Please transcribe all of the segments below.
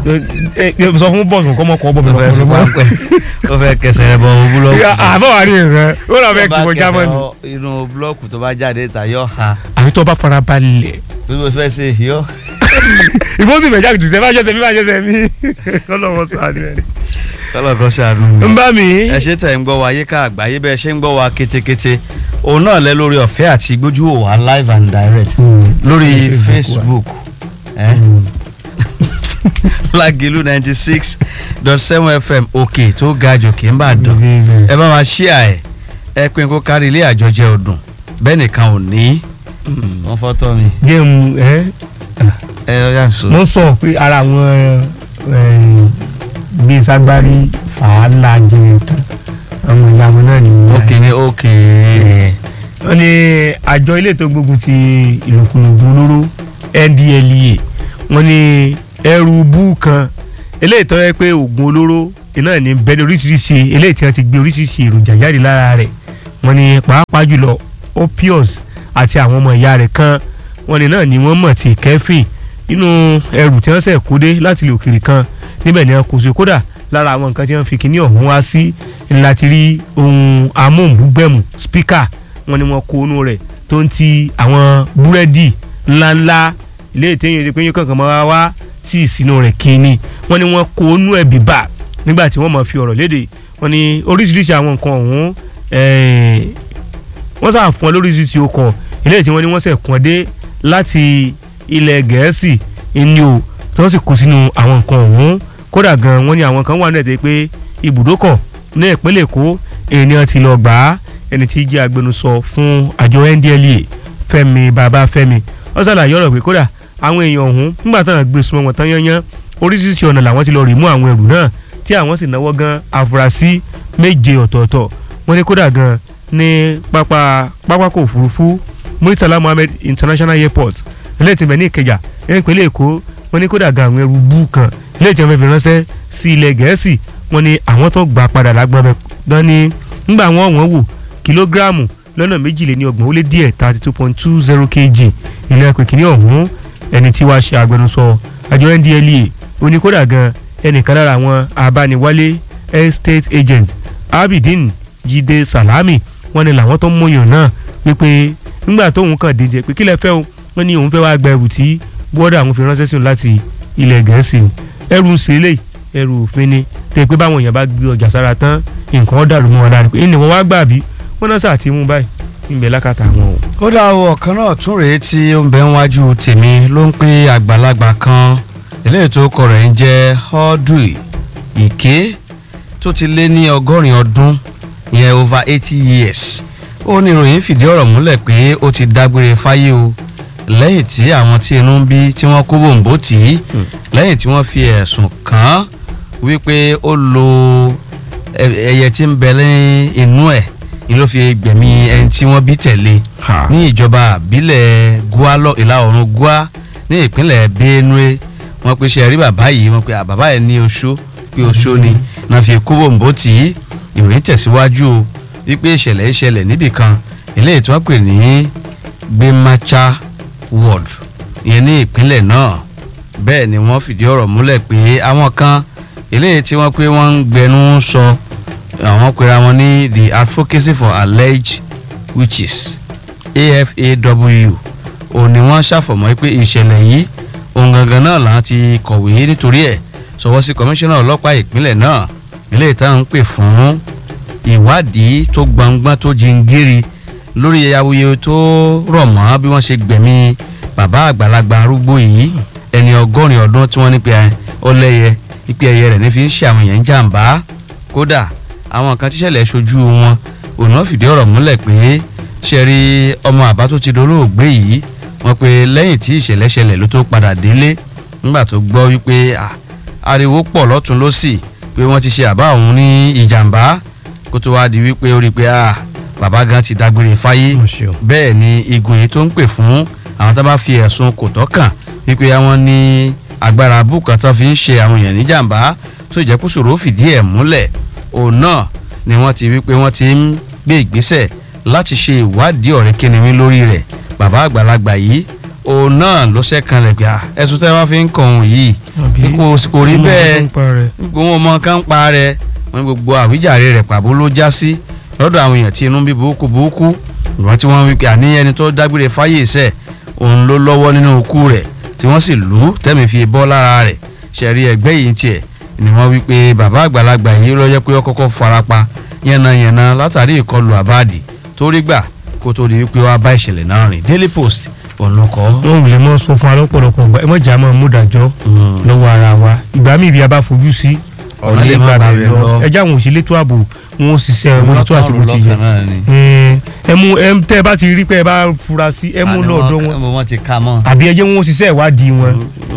ẹ ẹ sọ fún bọ́ọ̀sì kọ́ mọ́ kọ́ bọ́ mi ó fẹ́ fi lọ́kọ́ pápẹ́ ó fẹ́ kẹsẹ̀ rẹ bọ búlọ́ọ̀kù. àbọ̀ wà ní ìrẹ́ ó lọ fẹ́ kí mo já mọ́ ni. inú búlọ́ọ̀kù tó bá jáde ta yọ ha àbí tó bá fara balẹ̀ bí mo fẹ́ ṣe yọ. ìfọ́sì mẹ́jà kìtù tẹ́ bá jẹ́sẹ̀ mi bá jẹ́sẹ̀ mi kọ́lọ́wọ́ sáré rẹ̀. kọ́lọ̀ kan ṣàánú. ń bá mi. ẹ ṣe tẹ̀ ń gbọ́ wa yíká àgbáyé bẹ́ẹ̀ ṣe ń gbọ́ wa kétékété òun náà lẹ lórí ọ̀fẹ́ àti gbójú wò wá live and direct lórí Facebook ẹ Lágìlú ninety six dot seven FM òkè tó ga jòkè ń bà dùn ẹ bá wa ṣíà ẹ ẹ pín kó kárí ilé àjọjẹ ọdún bẹ́ẹ̀ nìkan ò ní wọ́n fọ́tọ́ mi jẹun ẹ ẹ yà sọ. mo sọ pé ara àwọn bíi sagbari fàálà jẹun tán àwọn ìyàwó náà ni wọ́n òkè ní òkè wọ́n ní àjọ ilé tó gbógun ti ìlòkulògùn olóró NDLEA wọ́n ní ẹrù bú kan eléyìí tó yẹ pé oògùn olóró iná ní bẹ́ẹ̀ ní oríṣiríṣi eléyìí tí wọ́n ti gbé oríṣiríṣi èròjà jáde lára rẹ̀ wọ́n ní pàápàá jùlọ opios àti àwọn ọmọ ìyá rẹ̀ kan wọ́n ní náà ni wọ́n mọ̀ tí kẹ́fìn nínú ẹrù tí wọ́n ṣẹ̀ kó dé láti ilẹ̀ òkèèrè kan níbẹ̀ ni wọ́n kó so kódà lára àwọn nǹkan tí wọ́n fi kíní ọ̀hún wá sí láti rí ohun amóhùnbúgbẹ̀mù spíkà wọ́n ní wọ́n kó inú rẹ̀ tó ń ti àwọn búrẹ́dì ńláńlá ilé ìtẹ́yìn ìdí pé yín kankan máa wá tí ìsinú rẹ̀ kíni wọ́n ní wọ́n kó inú ẹ̀ bíbà nígbà tí wọ́n máa fi ọ̀rọ̀ léde wọ́n ní oríṣiríṣi àwọn nǹkan ọ̀hún wọ́n sàn fún ọ lóríṣiríṣi okọ̀ ilé tí wọ́n ní wọ́n sẹ̀ kún ọ dé láti ilẹ̀ gẹ̀ẹ́sì ìní o tí wọ́n sì kó sínú àwọn nǹkan ọ̀hún kódà gan wọ́n ní àwọn kan wà nílẹ̀ pé ibùdókọ̀ ní ìpínlẹ̀ èkó ènìyàn ti lọ gbà á ẹni tí jẹ́ agbẹnusọ fún àjọ NDLEA Fẹ́mi Babáfẹ́mi ó ṣàlàyé ọ̀rọ̀ pé kódà àwọn èèyàn ọ̀hún nígbà táwọn gbé súnmọ́ wọn tán yányán oríṣiríṣi ọ̀nà làwọn ti lọ rí mú àwọn ẹrù náà tí àwọn sì náwó gan àfúrásì méje ọ̀tọ̀ọ̀tọ̀ wọ́n ní kódà gan ní pápá pápákọ̀ òfurufú Murtala Mohammed International Airport ilé ìtìmẹ̀ ní Ìkẹjà ní ìpínlẹ̀ Èkó wọ́n ní kódà gan àwọn ẹrù bú kan ilé ìjọba fi ránṣẹ́ sí ilẹ̀ Gẹ̀ẹ́sì wọ́n ní àwọn tó gbà padà lágbọ́n bẹ́ẹ̀ dán ní ńgbà wọn wọ́n wò kìlógíráàmù lọ́nà méjìléní ọgbọ̀n ó lé díẹ̀ thirty two point two zero kg ilé ẹ̀kọ́ kìíní ọ̀hún ẹni tí wàá ṣe agbẹnusọ àjọ NDLEA oníkódà gan ẹnìkan lára àwọn abániwálé estate agent Abidin Jídé Salami wọ́n ní làwọn tó ń múyàn náà wípé nígbà tóun kàn díje pé kílẹ̀ fẹ́ o wọ́n ní òun fẹ́ wá gba ẹrù tí bọ́dà àwọn fi ránṣẹ́ sí òun láti ilẹ̀ Gẹ̀ẹ́sì ni ẹrù ń ṣẹlẹ̀ ẹrù òfin ni tẹ̀ pé báwọn èèyàn bá gbé ọjà sára tán nǹkan dàrú mọ́ wọn lára pé ìní wọn wá gbà bí wọ́n náà sàtì mú báyìí níbẹ̀ lákàtà wọn o. kódà o ọ̀kan náà tún rèé tí ó ń bẹ níwájú tèmi ló ń pè àgbàlagbà kan eléyìí tó kọ rẹ̀ ń jẹ́ Audrey Ike tó ti lé ní ọgọ́rin ọdún ìyẹn over eighty years ó ní ìròyìn fìdí ọ̀rọ̀ múlẹ̀ pé ó ti dágbére fáyé o lẹ́yìn tí àwọn tí inú ń bí tí wọ́n kó bòǹbò tì í lẹ́yìn tí wọ́n fi ẹ̀sùn kàn án wípé ó lo ẹyẹ tí ń bẹ lẹ́yìn inú ẹ̀ ni ló fi gbẹ̀mí ẹni tí wọ́n bí tẹ̀lé ní ìjọba àbílẹ̀ Gua lọ ìlà oòrùn Gua ní ìpínlẹ̀ Benue wọ́n pe ṣe rí bàbá yìí wọ́n pe bàbá yẹn ní oṣó pé oṣó ni náà fi kó bòǹbò tì í ìròyìn tẹ̀síwájú o wípé ìṣẹ̀lẹ̀ ìṣẹ̀lẹ̀ níbìkan eléyìí tí wọ́n pè ní Gbemacha ward ìyẹn ní ìpínlẹ̀ náà bẹ́ẹ̀ ni wọ́n fìdí ọ̀rọ̀ múlẹ̀ pé àwọn kan eléyìí tí wọ́n pé wọ́n ń gbẹnu sọ àwọn pera wọn ní the advocacy for alleged witches AFAW òun ni wọ́n ṣàfọ̀mọ́ pé ìṣẹ̀lẹ̀ yìí ohun gangan náà làwọn ti kọ̀wé nítorí ẹ̀ sọwọ́ sí kọmíṣánná ọlọ́pàá ìpínlẹ̀ náà eléyìí táwọn ń pè fún ìwádìí tó gbọngbọ́n tó jingiri lórí awuyewuye tó rọ̀ mọ́ bí wọ́n ṣe gbẹ̀mí bàbá àgbàlagbà arúgbó yìí ẹni ọgọ́rin ọdún tí wọ́n ní pé ọlẹ́yẹ ipe ẹyẹ rẹ̀ ní fi ń ṣe àwọn èèyàn jàǹbá kódà àwọn kan tíṣẹ̀lẹ̀ ṣojú wọn òun náà fìdí ọ̀rọ̀ múlẹ̀ pé ṣe rí ọmọ àbá tó ti dolóògbé yìí wọ́n pe lẹ́yìn tí ìṣẹ̀lẹ̀ ṣẹlẹ̀ ló tó padà délé nígbà tó gbọ́ wípé ariwo pọ̀ lọ́tún lọ́sì pé wọ́n ti ṣe àbá òun ní ìjàmbá kó tó wá di wípé ó rí i pé bàbá gan ti dágbére fáyé bẹ́ẹ̀ ni igun yìí tó ń pè fún àwọn tá bá fi ẹ̀sùn kò tọ́ kàn wípé àwọn ní agbára búkan tó fi ń ṣe àwọn èèyàn níjàmbá tó jẹ́ kó ṣòro fìdí ẹ̀ múlẹ̀ òun náà ni wọ́n ti wípé wọ́n ti ń gbé ìgbésẹ̀ láti ṣe ìwádìí ọ̀rẹ́ kínníwín lórí rẹ̀ bàbá àgbàlagbà yìí òun náà ló ṣẹ́kanlẹ̀ gbà ẹ̀sùn tẹ́ wá fi ń kàn òun yìí àbí kò kò rí bẹ́ẹ̀ nípa rẹ̀. nígbà wọn mọ kán pa rẹ̀ wọn ní gbogbo àwíjàre rẹ̀ pàbó ló já sí lọ́dọ̀ àwọn èèyàn tí inú bí burúkú burúkú ìwọ́n tí wọ́n wí pé àní ẹni tó dágbére fáyé iṣẹ́ òun ló lọ́wọ́ nínú ikú rẹ̀ tí wọ́n sì lù ú tẹ́mi fi bọ́ lára rẹ̀ ṣẹ̀rí ẹgbẹ́ yìí tiẹ̀ ni wọ́n wí pé bàbá àgbàlagbà yìí ló yẹ pé ó kọ́kọ́ farapa yánnayànna látàrí ìkọlù àbáàdì tó rí gbà kó tó di wípé wọ́n á bá ìṣẹ̀lẹ̀ náà rìn Daily Post òun ló kọ́. wọn ò lè mọ sọ fún alọ́pọ̀lọpọ̀ ọgbà ẹ mọ̀ jà máa mú dájọ́ lọ́wọ́ ara wa ìgbà míì bí a bá fojú sí ọ̀nà lè má bàa rẹ̀ lọ. ẹjẹ́ àwọn òṣèlú ètò ààbò wọn ó ṣiṣẹ́ wọn tó àti bó ti yẹ náà ni. ẹ mú ẹ tẹ́ ẹ bá ti rí pé ẹ bá fura sí ẹ mú lọ́ọ̀dọ́ wọn wọn ti ká mọ́. àbí ẹ jẹ́ wọn ó ṣiṣẹ́ ìwádìí wọn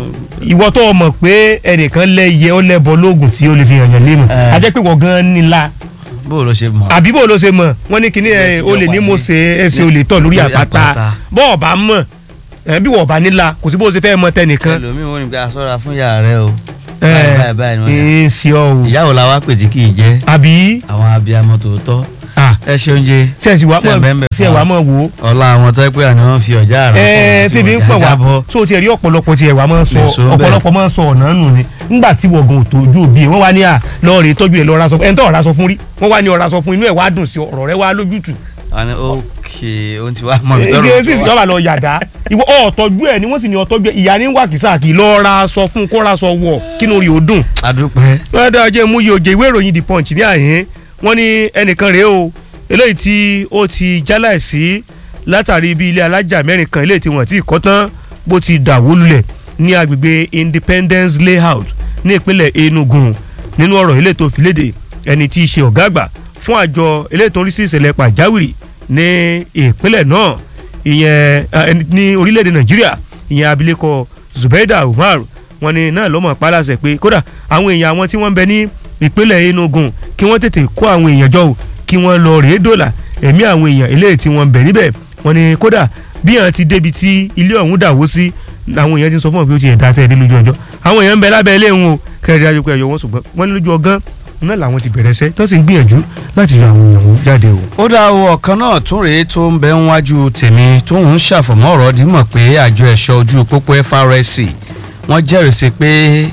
ìwọ tó o mọ̀ pé ẹnìkan lẹ́yẹ ó lẹ́bọ lóògùn tí ó lè fi hàn yàn lé mọ̀ Eh. a jẹ́ pé wọ́n gan-an nílá bó o lọ ṣe mọ̀. àbí bó ló ṣe mọ̀ wọ́n ní kíní Bẹ́ẹ̀ ẹ̀ tí o lè wọ́n ní wà mo ní- ṣe ẹsẹ̀ o lè tọ̀ lórí lórí àpáta àpáta. bọ́ọ̀ bá mọ̀ ẹ̀ bí wọ́ọ̀ bá nílá kò sí bó ṣe fẹ́ mọ tẹnìkan ẹlòmíì wọ́n ní pé aṣọ́ra fún ìyá rẹ o. ẹ̀ báyìí báyìí ni wọ́n yà. ẹ̀ ṣe ọ́ o ìyàwó la wá pè tí kì í jẹ́ àbí àwọn abiyamọ tòótọ́. ah ẹ ṣe oúnjẹ sẹ́ẹ̀sì wàá Tẹ̀ bẹ́ẹ̀ mọ̀ bẹ́ẹ̀ sẹ́ẹ̀ fún wàá wa. mọ̀ wò ó ọlá àwọn tó pé àní wọ́n fi ọjà àrà ẹ tẹ́bi ń pọ̀ wá so tiẹ̀ rí ọ̀pọ̀lọpọ̀ tiẹ̀ wá máa ń sọ Lè so bẹ́ẹ̀. ọ̀pọ̀lọpọ̀ máa ń sọ ọ̀nà nù ni ńgbà tí wọ̀gàn ò tójú òbí ẹ̀ wọ́n wá ní à lọ́ọ̀rẹ́ tọ́jú ẹ̀ lọ́ọ́ra sọ fún ẹ̀ ń tọ́ ọ̀rá sọ fún rí wọ́n wá ní ọ̀rá sọ fún inú ẹ̀ wá dùn sí ọ̀rọ̀ rẹ̀ wá lójútù àní ókè ohun tí wàá mọ̀ mi tọrọ ege sì yọba lọ yàdá ìwọ ọ̀tọ́jú ẹ̀ ni wọ́n sì ní ọ̀tọ́jú ẹ̀ ìyá ní wà kìsà kì í lọ́ọ́ra sọ fún kóra sọ wọ̀ kínú rí o dùn adúpẹ́ wọ́n dá ọjọ́ mú iye òjè ìwé ìròyìn the punch ní àyín wọ́n ní ẹnìkan rèé o eléyìí tí ó ti jáláìsí látàrí bí ilé alájà mẹ́rin kan eléyìí tí wọ́n ti kọ́ tán bó ti dàwó lulẹ̀ ní agbègbè independence layout ní ìpínlẹ̀ enugu nínú ọ̀rọ̀ eléyìí tó fi léde ẹni tí í ṣe ọ̀gá àgbà fún àjọ eléyìí tó ń rí sí ìṣẹ̀lẹ̀ pàjáwìrì ní ìpínlẹ̀ náà ìyẹn eh, ẹni ní orílẹ̀-èdè nàìjíríà ìyẹn abilékọ zubaida umar wọ́n ní náà ló mọ̀ pálásẹ̀ pé kódà àwọn èèyàn àwọn tí wọ́n ń bẹ ní ìpínlẹ̀ enugu kí wọ́n tètè kó àwọn èèyàn jọ o kí wọ́n lọ rèé dòlà ẹ̀mí àwọn èèyàn eléyìí tí wọ́n ń bẹ níbẹ̀ wọ́n ní kódà bí àwọn ti débi tí ilé ọ̀hún dàwó sí àwọn èèyàn ti sọ fún wọn pé ó ti ẹ̀dá tẹ̀ dé lójú ọjọ́ àwọn èèyàn ń bẹ lábẹ́ ilé wọn o kẹrìndínlájú dájú pé ẹ̀yọ wọn ṣùgbọ́n wọ́n ní lójú ọgán náà làwọn ti bẹ̀rẹ̀ sẹ́ tó sì ń gbìyànjú láti yọ àwọn èèyàn jáde o. ó dá o ọ̀kan náà tún rèé tó ń bẹ ń wájú tèmi tó ń ṣàfọ̀mọ́ ọ̀rọ̀ dímọ̀ pé àjọ ẹ̀ṣọ́ ojú pópó FRSC wọ́n jẹ́rìísí pé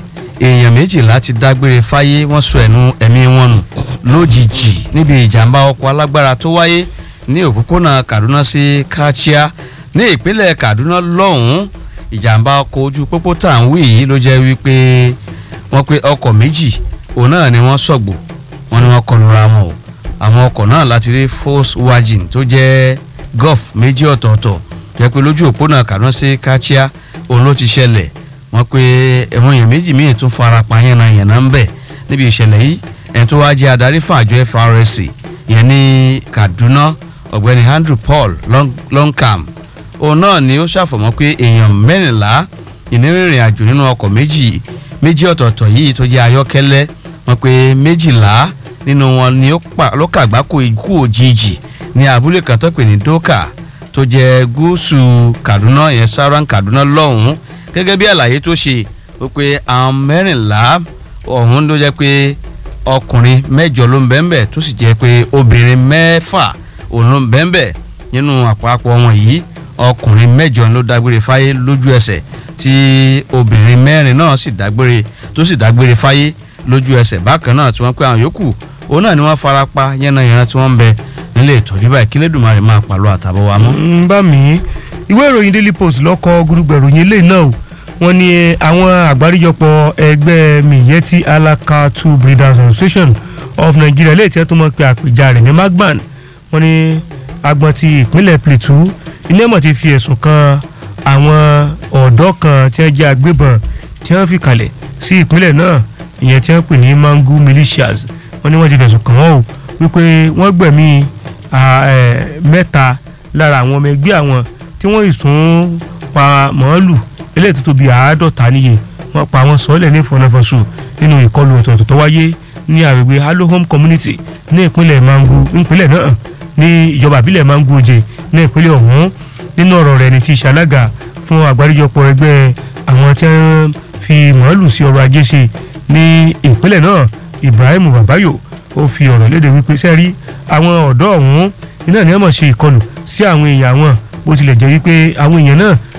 èèyàn méjìlá ti dágbére fáyé wọ́n sọ ẹ̀nu ẹ̀mí wọn nù lójijì níbi ìjàmbá ọkọ̀ alágbára tó wáyé ní òpópónà Kaduna sí Kachia ní ìpínlẹ̀ Kaduna lọ́hùn-ún ìjàmbá ọkọ̀ ojú pópó tá à ń wí yìí ló jẹ́ wípé wọ́n pé ọkọ̀ méjì òun náà ni wọ́n sọ̀gbò wọ́n ní wọ́n kọlura wọn o àwọn ọkọ̀ náà láti rí Volkswagen tó jẹ́ Golf méjì ọ̀tọ̀ọ̀tọ̀ jẹ́ pé lójú òpónà Kaduna sí Kachia òun ló ti ṣẹlẹ̀ wọ́n pé ẹ̀wọ̀n èèyàn méjì míì tún fara pa yánnayànna ń bẹ̀ níbi ìṣẹ̀lẹ̀ yìí ẹni tó wáá jẹ́ adarí fún àjọ FRSC ìyẹn ní Kaduna ọ̀gbẹ́ni Andrew Paul Long- Longcam òun náà ni ó ṣàfọ̀mọ́ pé èèyàn mẹ́rìnlá ìnírìnrìn àjò nínú ọkọ̀ méjì méjì ọ̀tọ̀ọ̀tọ̀ yìí tó jẹ́ ayọ́kẹ́lẹ́ wọ́n pé méjìlá nínú wọn ni ó pa- ló kàgbákò ikú òjijì ní abúlé kan tó pè ní Doka tó jẹ́ gúúsù Kaduna ìyẹn Sauran Kaduna lọ́hùn-ún gẹ́gẹ́ bí àlàyé tó ṣe ó pé àwọn mẹ́rìnlá ọ̀hún ló jẹ́ pé ọkùnrin mẹ́jọ ló ń bẹ́ńbẹ́ tó sì jẹ́ pé obìnrin mẹ́fà òun ló ń bẹ́ńbẹ́ nínú àpapọ̀ wọn yìí ọkùnrin mẹ́jọ ló dágbére fáyé lójú ẹsẹ̀ tí obìnrin mẹ́rin náà sì dágbére tó sì dágbére fáyé lójú ẹsẹ̀ bákan náà tí wọ́n pé àwọn yòókù òun náà ni wọ́n fara pa yánnayànna tí wọ́n ń bẹ nílé ìtọ́jú báyìí kí lẹ́dùnmarè máa pàlọ́ àtàbọ̀ wa mọ́. ń bá mi ìwé ìròyìn daily post lọ́kọ̀ gúrúgbẹ̀ ìròyìn eléyìí náà o wọ́n ní àwọn àgbáríjọpọ̀ ẹgbẹ́ Miyetti Allah Cattle Breeders Association of Nigeria lè tẹ́ tó mọ̀ pé àpèjà rẹ̀ ní magban wọ́n ní agbọ̀n ti ìpínlẹ̀ Plateau iná mọ̀ ti fi ẹ̀sùn kan àwọn ọ̀dọ́ kan tí wọ́n jẹ́ agbébọn tí wọ́n fi kalẹ̀ sí ìpínlẹ̀ náà ìyẹn tí wọ́n pè ní Mangu militias wọ́n ní wọ́n ti fẹ̀sùn kàn wọ́n o wípé wọ́n gbẹ̀mí à, ẹ̀, mẹ́ta lára àwọn ọmọ ẹgbẹ́ àwọn tí wọ́n sì tún pa màálù eléyìí tó tóbi àádọ́ta níye wọ́n pa àwọn sọ́ọ̀lẹ̀ ní ìfọ̀nàfọ̀sù nínú ìkọlù ọ̀tọ̀ọ̀tọ̀ tó wáyé ní àgbègbè Halo Home Community ní ìpínlẹ̀ Mangu ìpínlẹ̀ náà ní ìjọba ìbílẹ̀ Mangu Oje ní ìpínlẹ̀ ọ̀hún nínú ọ̀rọ̀ rẹ̀ ní ti ṣàlágà fún àgbáríjọpọ̀ ẹgbẹ́ àwọn tí wọ́n fi màálù sí ọrọ̀ ajé ṣe ní ìpínlẹ̀ náà Ibrahim Babayo ó fi ọ̀rọ̀ léde wípé sẹ́rí àwọn ọ̀dọ́ ọ̀hún iná ni wọ́n mọ̀ ṣe ìkọlù sí àwọn èèyàn wọn bó tilẹ̀ jẹ́ wípé àwọn èèyàn náà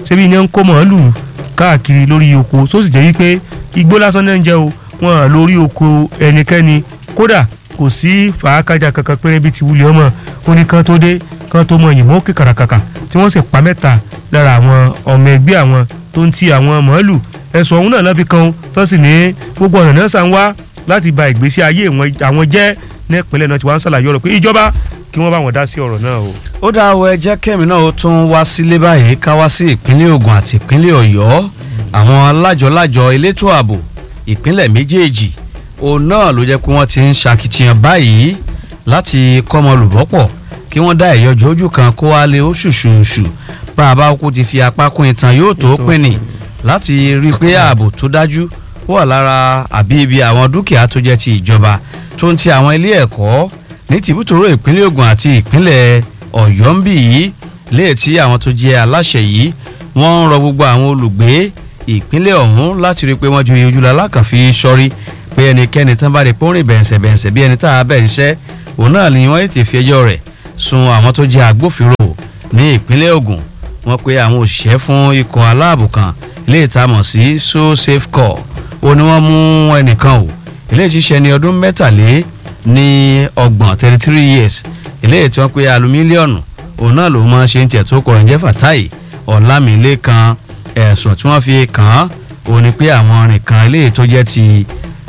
ṣebí iná ń kó màálù káàkiri lórí oko tó sì jẹ́ wípé igbó lásán náà ń jẹ́ o wọn lórí oko ẹnikẹ́ni kódà kò sí fàákàjà kankan péré bíi ti wulẹ̀ ọmọ ó ní kán tó dé kán tó mọ yìnbọn òkè kàràkàkà tí wọ́n sì pa mẹ́ta lára àwọn ọmọ ẹgbẹ́ àwọn tó ń ti àwọn màálù ẹ̀sùn ọ̀hún náà lọ́fi kan tó sì ní gbogbo ọ̀nà náà sàn wá láti ba ìgbésí ayé àwọn jẹ́ ní ìpínlẹ̀ náà tí wọ́n ń ṣàlàyé ọ̀rọ̀ pé ìjọba kí wọ́n bá wọn dá sí ọ̀rọ̀ náà o. ó dá o ẹ jẹ́ kẹ́mi náà ó tún wá sílé báyìí ká wá sí ìpínlẹ̀ Ògùn àti ìpínlẹ̀ Ọ̀yọ́ àwọn lájọ-lájọ elétò ààbò ìpínlẹ̀ méjèèjì òun náà ló jẹ́ pé wọ́n ti ń ṣàkitiyan báyìí láti kọ́mọ lùbọ́pọ̀ kí wọ́n dá ìyọjọ́ ojú kan kó wá lé ó ṣùṣùṣù bá a bá kú ti fi apá kún ìtàn yóò tó pinni láti rí i pé ààbò tó dájú wà lára àbí ibi àwọn dúkìá tó jẹ́ ti ìjọba tó ń ti àwọn ilé ẹ̀kọ́ ní tìbútòrò ìpínlẹ̀ Ògùn àti ìpínlẹ̀ Ọ̀yọ́ ń bì yìí léè tí àwọn tó jẹ́ aláṣẹ yìí wọ́n ń rọ gbogbo àwọn olùgbé ìpínlẹ̀ ọ̀hún láti rí i pé wọ́n ju ojúlọ alákànfi sọ́rí pé ẹnikẹ́ni tán bá rí pé ó rìn bẹ̀ǹsẹ̀ bẹ̀ǹsẹ̀ bí ẹni tá a bẹ̀ ń ṣẹ́ òun náà ni wọ́n ti fi ẹjọ́ rẹ̀ sun àwọn tó jẹ́ agbófinró ní ìpínlẹ̀ Ògùn wọ́n pe àwọn òṣìṣẹ́ fún ikọ̀ aláàbò kan ilé ìtamọ̀ sí so safe call ó ní wọ́n mú ẹnìkan o ilé ìṣiṣẹ́ ní ọdún mẹ́tàlé ní ọgbọ̀n thirty three years ilé tí wọ́n pe alu mílíọ̀nù òun náà ló máa ṣe ń tiẹ̀ tó kọrin jẹ́ Fatai Ọlámilékan ẹ̀sùn tí wọ́n fi kàn án ó ní pé àwọn nìkan ilé tó jẹ́ ti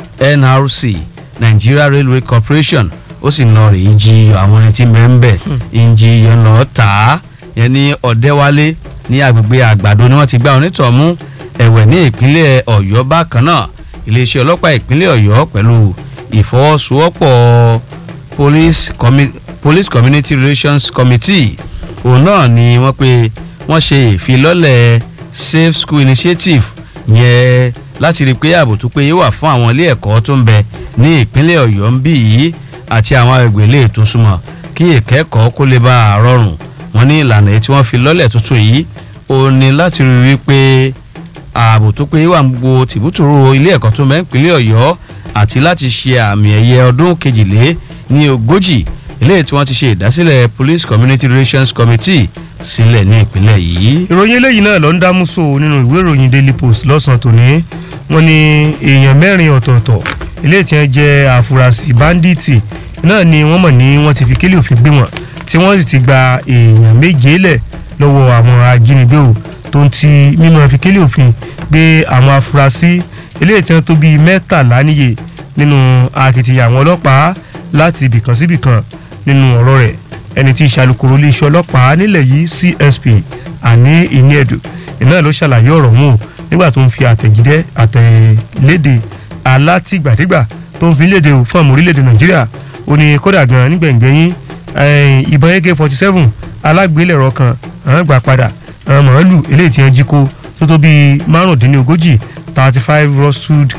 NRC Nigeria Railway Corporation ó sì lọ rèé jí àwọn ẹni tí mẹ́ńbẹ̀ ń jí yẹn lọ tà á yẹn ní Ọ̀dẹ́wálé ní agbègbè àgbàdo ni wọ́n ti gbá onítọ̀ mú ẹ̀wẹ̀ ní ìpínlẹ̀ Ọ̀yọ́ bákan náà iléeṣẹ́ ọlọ́pàá ìpínlẹ̀ Ọ̀yọ́ pẹ̀lú ìfọwọ́sowọ́pọ̀ police, commi police community relations committee òun náà ni wọ́n pe wọ́n ṣe ìfilọ́lẹ̀ safe school initiative yẹn láti rí i pé ààbò tó péye wà fún àwọn ilé ẹ̀kọ́ tó ń bẹ ní ìpínlẹ̀ Ọ̀yọ́ ń bì yìí àti àwọn agbègbè ilé tó súnmọ́ kí ìkẹ́kọ̀ọ́ kó lè bá a rọrùn wọ́n ní ìlànà tí wọ́n fi lọ́lẹ̀ tuntun yìí ó ní láti rí i wípé ààbò tó péye wà gbogbo tìbútòrò ilé ẹ̀kọ́ tó ń bẹ ìpínlẹ̀ Ọ̀yọ́ àti láti ṣe àmì ẹ̀yẹ ọdún kejìlé ní ogójì eléyìí tí wọ́n ti ṣe ìdásílẹ̀ police community relations committee sílẹ̀ ní ìpínlẹ̀ yìí. ìròyìn eléyìí náà ló ń dámúso nínú ìwé ìròyìn daily post lọ́sàn-án tòní wọ́n ní èèyàn mẹ́rin ọ̀tọ̀ọ̀tọ̀ eléyìí tí wọ́n jẹ́ àfúrásì báńdíìtì náà ni wọ́n mọ̀ ní wọ́n ti fi kélé òfin gbé wọn tí wọ́n sì ti gba èèyàn méje lẹ̀ lọ́wọ́ àwọn ajínigbé o tó ń ti mímọ́ fi kélé òfin gbé àwọn afurasí eléyìí tí wọ́n tó bíi mẹ́tàlá níye nínú akitiyan àwọn ọlọ́pàá láti ibìkan síbìkan nínú ọ̀rọ̀ rẹ̀ ẹni tí í ṣàlùkòrò iléeṣẹ́ ọlọ́pàá nílẹ̀ yìí CSP àní ìníẹ̀dù iná ló ṣàlàyé ọ̀rọ̀ wọn o nígbà tó ń fi àtẹ̀jídẹ́ àtẹ̀léde alátìgbàdégbà tó ń fi léde o fún àmọ́ orílẹ̀-èdè Nàìjíríà ó ní kódà gan nígbẹ̀ngbẹ̀yìn ìbọn AK-47 alágbélẹ̀rọ kan àwọn gbà padà àwọn màálù eléyìí tí wọ́n jí kó tó tó bíi márùndínlógójì thirty five rusted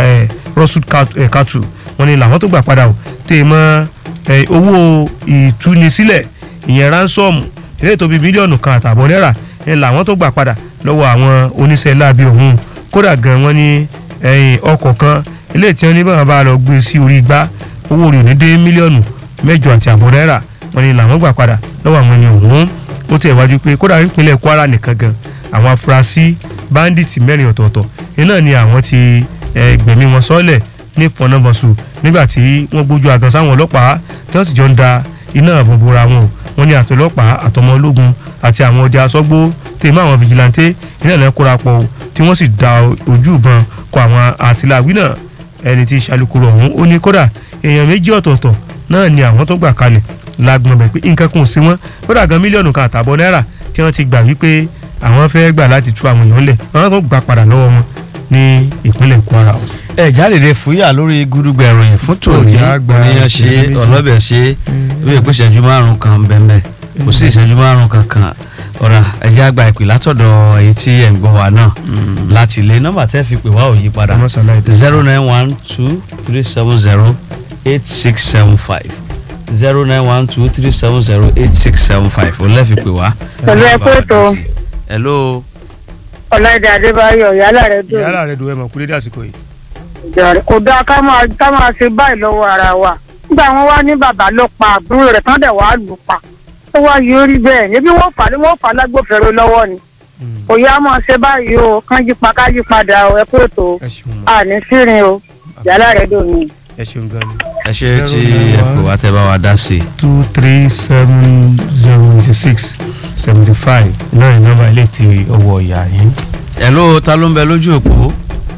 cattle wọ́n ní làwọn tó gbà padà o tẹ̀ mọ́ owó ìtúnisílẹ̀ ìyẹn ránsọ́ọ̀mù ilé tó bí mílíọ̀nù kan àtààbọ̀ náírà ẹ làwọn tó gbà padà lọ́wọ́ àwọn oníṣẹ́ láabi ọ̀hún kódà gan wọ́n ní ọkọ̀ kan ilé tí wọ́n ní báwọn bá lọ gbé sí orí igbá owó rẹ̀ ní dé mílíọ̀nù mẹ́jọ àti àbọ̀ náírà wọ́n ní làwọn gbà padà lọ́wọ́ àwọn ẹni ọ̀hún ó tẹ̀ wájú pé kódà ìpínlẹ̀ Kwara nìkan gan àwọn afurasí báńdíìtì mẹ́rin ọ̀tọ̀ọ̀tọ̀ iná ni àwọn ti gbẹ̀mí wọn sọ́lẹ̀ ní fọnábọ̀sù nígbà tí wọ́n gbójú àgàn sáwọn ọlọ́pàá tí wọ́n sì jọ ń da iná àbọ̀ bora wọn wọ́n ní àtọlọ́pàá àtọmọ ológun àti àwọn ọdẹ asọ́gbó tèmọ́ àwọn fìjìláńtẹ́ iná náà kóra pọ̀ tí wọ́n sì da ojú ìbọn kọ àwọn àtìláwí náà ẹni tí ìṣàlùkùrọ̀ ọ̀hún ó ní kódà èèyàn méjì ọ̀tọ̀ọ̀tọ̀ náà ni àwọn tó gbà kalẹ̀ lágbọ̀n bẹ̀ pé nǹkan kan ò sí wọn kódà gan mílíọ̀nù kan àtàbọ̀ náírà tí wọ́n ti gbà wípé àwọn fẹ́ gbà láti tú àwọn èèyàn lẹ̀ àwọn tó gbà padà lọ́wọ́ wọn ní ìpínlẹ̀ Kwara o ẹ jáde fúyà lórí gúdúgbẹ ìròyìn fún tòní oníyan ṣe ọlọ́bẹ̀ ṣe bí èpè ìṣẹ́jú márùn kan bẹ́ẹ̀ kò sí ìṣẹ́jú márùn kankan ọ̀rà ẹ̀jẹ̀ àgbà ìpè látọ̀dọ̀ èyí tí ẹ̀ ń gbọ́ wa náà láti ilé nọ́mbà tẹ́ fi pè wá ò yí padà zero nine one two three seven zero eight six seven five zero nine one two three seven zero eight six seven five ò lẹ́ fi pè wá. pẹ̀lú ẹ̀kọ́ ètò hello. ọ̀làdé adébáyọ̀ yálà rẹ̀ dùn. yàrá rẹ̀ dùn ẹ̀ mọ̀ kúlé dàsìkò yìí ìjọba kò dáa ká máa ká máa ṣe báyìí lọ́wọ́ ara wa nígbà wọn wá ní bàbá ló pa àbúrò rẹ̀ tán dẹ̀ wàá lù pa ó wá yóò rí bẹ́ẹ̀ níbi wọ́n fà á wọ́n fà á lágbófinró lọ́wọ́ ni kò yá mọ̀ ṣe báyìí o kán yí pa ká yí padà o ẹ kó ètò ẹ ṣeun ma àní sírin o yàrá rẹ dùn mí. ẹ ṣeun gan ni. ẹ ṣe tí ẹ pè wá tẹ bá wa dá sí i. two three seven zero eighty six seventy five náà ní nọ́mbà ilé tí ọwọ́ ìyá yín. hello ta ló ń bẹ lójú òpó.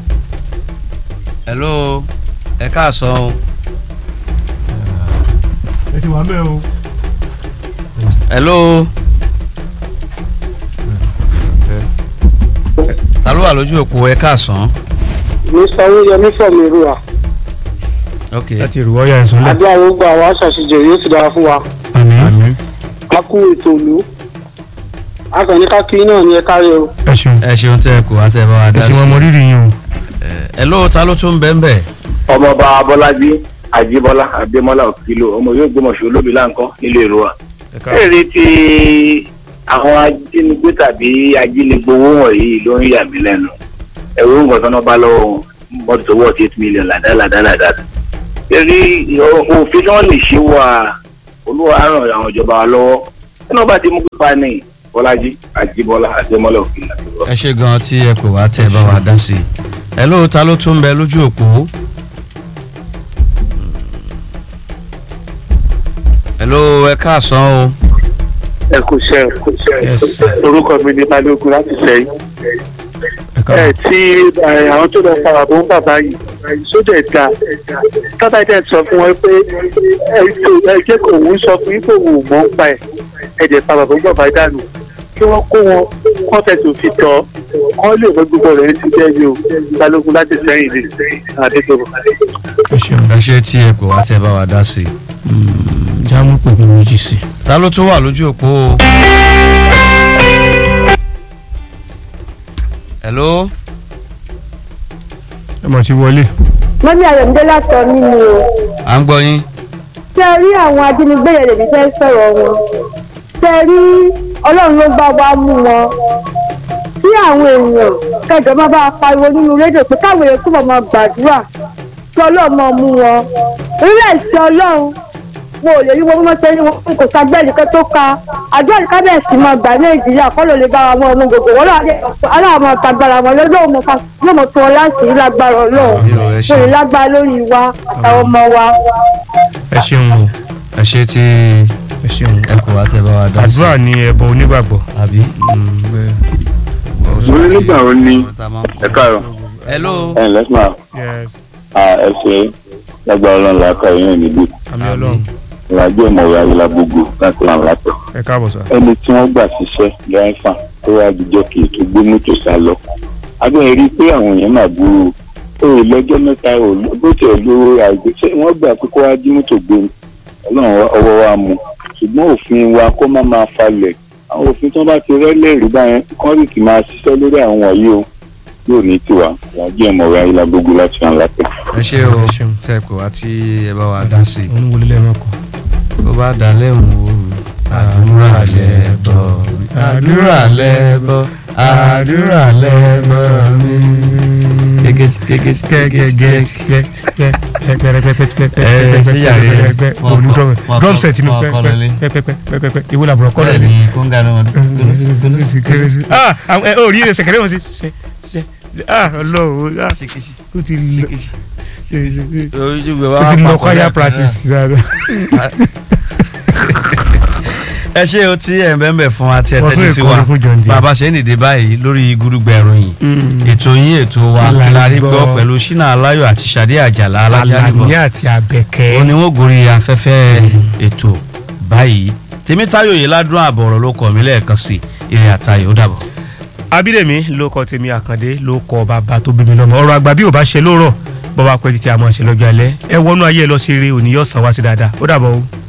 hello ẹ káàsán o. ẹ ti wà bẹ́ẹ̀ o. hello. ta ló wà lójú òpó ẹ káàsán. mi sanwó yẹmí fọmi ìrúwà ok láti ìrù ọ̀yà ìsúnlẹ̀. àbí àwọn gbogbo àwọn aṣàṣejò yóò ti dára fún wa àmín àmín. a kú ètò ìlú akànní kákiri náà ni ẹ kárí o ẹ ṣeun ẹ ṣeun tẹ ẹ pè wá tẹ bá wa ẹ dá sí ṣeun ọmọ i. rírì yín o. hello ta ló tún bẹ́ẹ̀ bẹ́ẹ̀. ọmọọba abọ́lájí àjíbọ́lá adémọ́lá òkìlò ọmọ yóò gbọmọṣọ olóbi láǹkọ́ nílé ìrora. ẹ káàbọ̀. èrè tí àwọn ajínigbé tàbí ajínigbowó wọ̀nyí ló ń yà mí lẹ́nu ẹ̀rọ nǹkan tó náà bá lọ́wọ́ wọn mọ́tò tó wọ̀ sí eight million làdálàdálàdá. èrè òfin tí wọ́n lè ṣe wà olúwa á ràn àwọn ìjọba wa lọ́wọ́ tí wọ́n bá ti mú pípa ní bọ́lájí àjíbọ́lá adémọ́lá òkìlò. ẹ ṣe gan tí ẹ pè wá tẹ bá wa dá sí i. hello ta ló tún bẹ lójú òpó. hello ẹ káàsán o. ẹ kò ṣe ẹ kò ṣe Yes, sir. orúkọ mi ni balógun láti sẹ́yìn ẹ ẹ káàbọ̀. tí ẹ, àwọn tó lọ fara bó ń bàbá yìí sójà ẹ̀dá tọ́tà ẹ̀dá sọ fún wọn pé ẹ tó- ẹ jẹ́ kó òun sọ fún yín pé òun ò mọ̀ ń pa ẹ̀ ẹ̀jẹ̀ fara bó ń bàbá dànù kí wọ́n kó wọn kọ́tẹ̀tì òfin tọ́ kọ́ lè mọ gbogbo rẹ̀ ti jẹ́ yìí o balógun láti sẹ́yìn ni àdégbò. ẹ ṣeun. ẹ ṣe tí ẹ pè wá tẹ bá wa dá sí i. jámù pè mí méjì sí. ta ló tún wà lójú òpó o. hello ẹ mọ̀ sí wọlé. mọ́mí ayọ̀mídé látọ̀ mí ni o à ń gbọ́ yín. ṣe rí àwọn ajínigbé yẹn lèmi fẹ́ sọ̀rọ̀ wọn ṣe rí ọlọ́run ló bá wa mú wọn tí àwọn èèyàn kẹjọ máa bá a pariwo nínú rédíò pé káwọn èèyàn túbọ̀ máa gbàdúrà kí ọlọ́run máa mú wọn orílẹ̀ èsì ọlọ́run wọn ò lè rí wọn bí wọ́n ṣe rí wọn kò sagbẹ́ nìkan tó ka àjọ ìkábẹ̀sì máa gbà nàìjíríà kọ́ ló lè bá wa mọ́ ọmọ gbogbo wọn aláàmọ́ tagbára wọn lọ́wọ́ mọ́ fa yóò mọ̀ tó wọn láti rí lágbára ọlọ́run Àmín o, ẹ ṣé. kò lè lágbára lórí wa àwọn ọmọ wa. ẹ ṣeun o ẹ ṣe tí ẹ ṣeun. ẹ pè wá tẹ bá wa dá sí i. àdúrà ni ẹbọ onígbàgbọ́. àbí. mo ní nígbà wo ni ẹ káàárọ̀ hello. ẹ ǹlẹ́ sùn yes ẹ ṣe lágbára ọlọ́run làákà yín níbí àmì ọlọ́run ìrìnàjò ìmọ̀wé ayélujára láti ràn látọ̀. ẹ káàbọ̀ sà. ẹni tí wọ́n gbà ṣiṣẹ́ dráìfà tó wá jíjọ́ kì í tó gbé mọ́tò sá lọ. abẹ́rẹ́ rí i pé àwọn èèyàn máa burú o ò lọ́jọ́ mẹ́ta o bó tiẹ̀ lo àìgbésẹ̀ wọ́n gbà pé kó wá jí mọ́tò gbé ni ọlọ́run ọwọ́ wa mú ṣùgbọ́n òfin wa kó má máa falẹ̀ àwọn òfin tí wọ́n bá ti rẹ́lẹ̀ rí báyẹn kọ́rì kì máa ṣiṣẹ́ lórí àwọn wọ̀nyí o yóò ní tiwa ìrìnàjò ìmọ̀wé ayélujára gbogbo láti ràn látọ̀. ẹ ṣe o Ẹ ṣeun. tẹ pè wá tí ẹ bá wa dá sí i. òun wọlé lẹ́ẹ̀mọ́ kọ. bó bá dalẹ̀ ń wo àdúrà lẹ́bọ̀ àdúrà lẹ́bọ̀ àdúrà lẹ́bọ̀ mi. gẹ́gẹ́ gẹ́gẹ́ gẹ́gẹ́ drum set mi pẹpẹpẹpẹpẹ ìwé làbúrò kọlẹ ni. kóńgà náà ah àwọn ẹ ò rí ẹsẹ̀ kẹrẹ́ wọn sí ṣe ṣe ah ọlọ́run ah ó ti lọ ṣe ṣe ṣe ojúgbé ó wa ti lọ papọ̀ choir lẹ́ẹ̀kan náà. practice dáadáa. ẹ ṣe o tí ẹ̀ ń bẹ́ẹ̀ bẹ́ẹ̀ fún wa tí ẹ Wọ́n tẹ́tí tún sí èkó wa ni fún John Deere. bàbá ṣe ń dìde báyìí lórí gúdúgbẹ̀ ìròyìn ètò yín ètò wa Alani kílárí gbọ́. gbọ́ pẹ̀lú ṣínà aláyọ̀ àti ṣàdé àjàlá alájálùbọ̀ Alani àti Abẹ́kẹ́. ó ní wọ́n gorí afẹ́fẹ́ ètò báyìí tèmítáyò yìí ládùn àbọ̀rọ̀ ló kọ̀ mí lẹ́ẹ̀kan sí ìrìn àtayọ̀ ó dàbọ̀. Abídèmí ló kọ tèmi Àkàndé ló kọ bàbá tó bí mi lọ́mọ ọ̀rọ̀ àgbà bí ò bá ṣe lórọ̀ bọ́ bá pẹ́ títí a máa ṣe lọ́jọ́ alẹ́ ẹ wọnú ayé ẹ lọ sí eré òní yóò san wá sí dáadáa ó dàbọ̀ o.